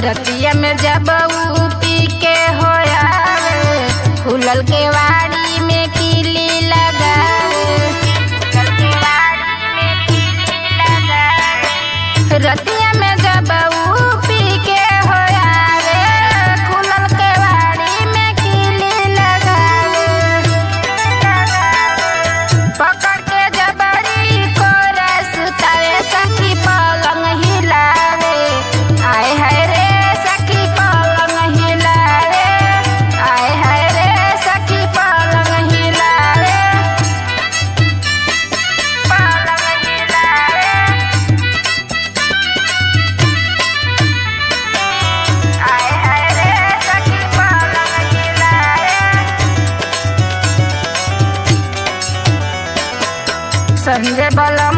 रतिया में जब ऊ पी के होयावे खुलल के वाड़ी में कीली लगावे खुलल के वाड़ी में कीली लगावे रतिया में जब ऊ पी के होयावे खुलल के वाड़ी में कीली लगावे पकड़ के जबरी को रसतावे सखी पलंग हिलावे आय हाय रे सखी पलंग हिलावे आय हाय रे सखी पलंग हिलावे पलंग हिलावे आय हाय रे सखी पलंग हिलावे संजय बलम